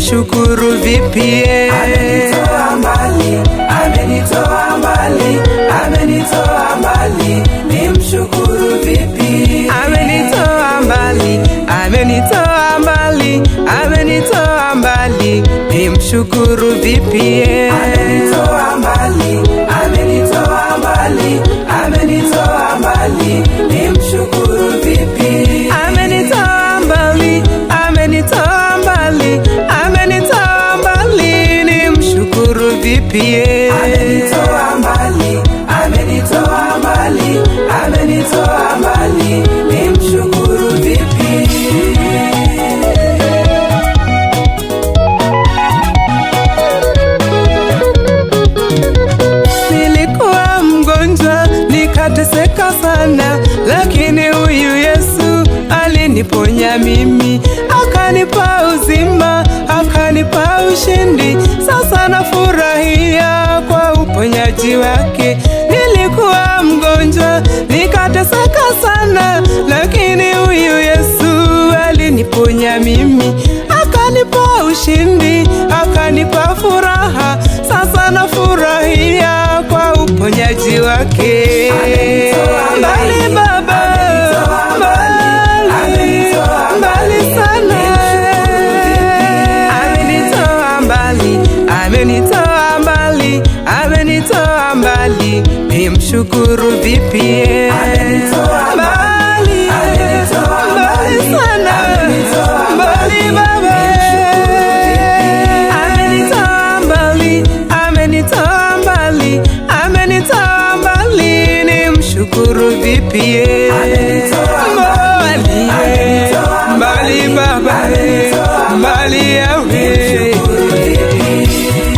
nimshukuru vipi? Amenitoa mbali, amenitoa mbali, amenitoa mbali, nimshukuru vipi? Amenitoa mbali, amenitoa mbali, amenitoa mbali, nimshukuru vipi? Amenitoa mbali, amenitoa mbali, amenitoa mbali, nimshukuru vipi? Amenitoa mbali, amenitoa mbali, amenitoa mbali, nimshukuru vipi? Amenitoa mbali, amenitoa mbali, amenitoa mbali, nimshukuru vipi? Nilikuwa mgonjwa nikateseka sana, lakini huyu Yesu aliniponya mimi, akanipa uzima, akanipa ushindi. Sasa nafurahia kwa uponyaji wake. Nilikuwa mgonjwa nikateseka sana, lakini huyu Yesu aliniponya mimi, akanipa ushindi, akanipa furaha. Sasa nafurahia kwa uponyaji wake. Amenitoa mbali, Mbali Baba, amenitoa mbali, amenitoa mbali mbali, sana. nimshukuru vipi? Amenitoa mbali, amenitoa mbali, amenitoa mbali, nimshukuru vipi? Amenitoa mbali, amenitoa mbali mbali, sana, amenitoa mbali mbali, Baba, nimshukuru vipi? amenitoa mbali, amenitoa mbali, amenitoa mbali, nimshukuru vipi? Amenitoa mbali, mbali, amenitoa mbali mbali, Baba, amenitoa mbali yawe Nimshukuru vipi?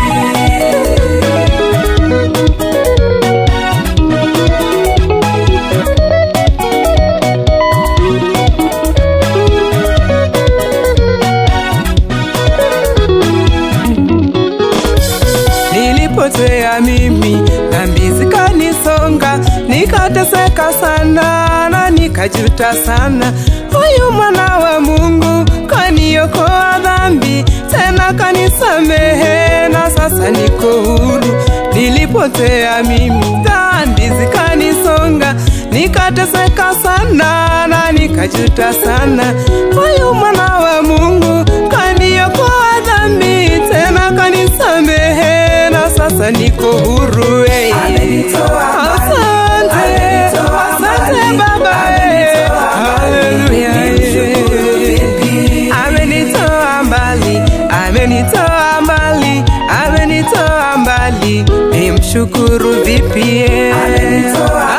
Nilipotea mimi dhambi zikanisonga, nikateseka sana na nikajuta sana. Huyu mwana wa Mungu kaniokoa dhambi, tena kanisamehe, na sasa niko huru. Nilipotea mimi dhambi zikanisonga, nikateseka sana na nikajuta sana. Huyu mwana wa Mungu kaniokoa dhambi, tena kanisamehe, na sasa niko huru. hey. Amenitoa mbali, Asante, amenitoa asante mbali, Baba, hey. amenitoa mbali, Haleluya, nimshukuru hey. vipi? Amenitoa mbali, amenitoa mbali, amenitoa mbali, nimshukuru vipi? Amenitoa